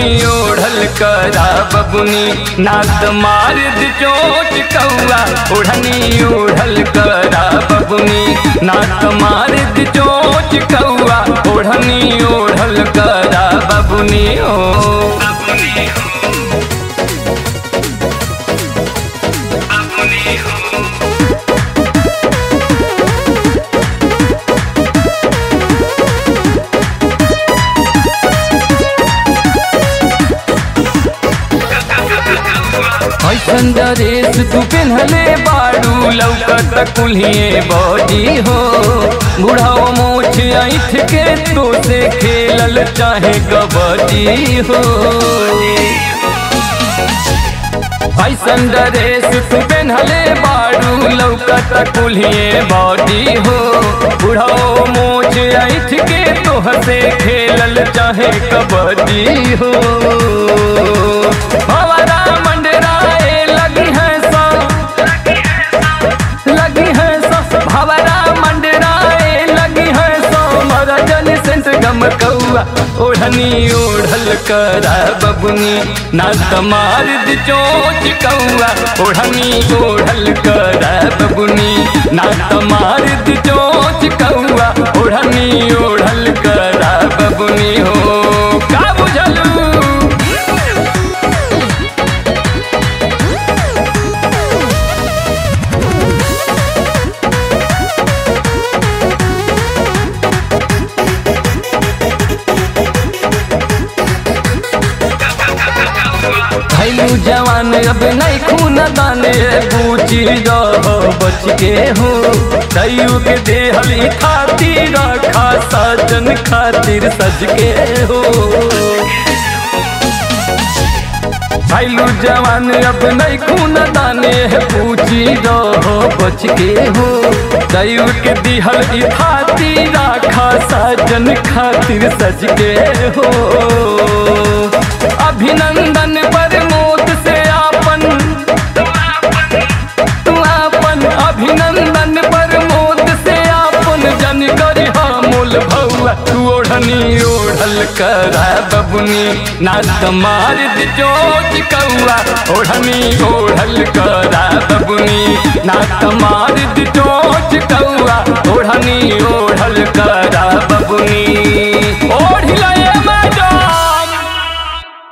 ओढ़ल करा बबुनी नात मार द चोट कौआ ओढ़नी ओढ़ल करा बबुनी नात मार द चोट कौआ ओढ़नी ओढ़ल करा बबुनी ओ ऐसन ड्रेस तू पिन्हले बाड़ू लौकत कुल्हिए बॉडी हो बुढ़ाओ मोछ ऐठ के तो से खेलल चाहे कबड्डी हो ऐसन ड्रेस तू पिन्हले बाड़ू लौकत कुल्हिए बॉडी हो बुढ़ाओ मोछ ऐठ के तो से खेलल चाहे कबड्डी हो हमारा मंडराए लगी है सा लगी है सा भवरा मंडराए लगी है सो मरा जन सेंट गम कौआ ओढ़नी ओढ़ल करा बबुनी ना तमार द चोच कौआ ओढ़नी ओढ़ल करा बबुनी ना तमार द चोच कौआ ओढ़नी ओढ़ल करा बबुनी हो का बुझलू भैलू जवान अब नहीं खून दाने पूछी रह बच के हो दयू के देहल ई खातिर रखा सजन खातिर सज के हो भैलू जवान अब नहीं खून दाने पूछी रह बच के हो दयू के दिहल ई खातिर रखा सजन खातिर सज के हो अभिनंदन पर मोत से आपन तू आपन अभिनंदन पर मोत से आपन जन करी मूल भौआ तू ओढ़नी ओढ़ल करा बबुनी नात मार द चोट कौआ ओढ़नी ओढ़ल करा बबुनी नात मार द चोट कौआ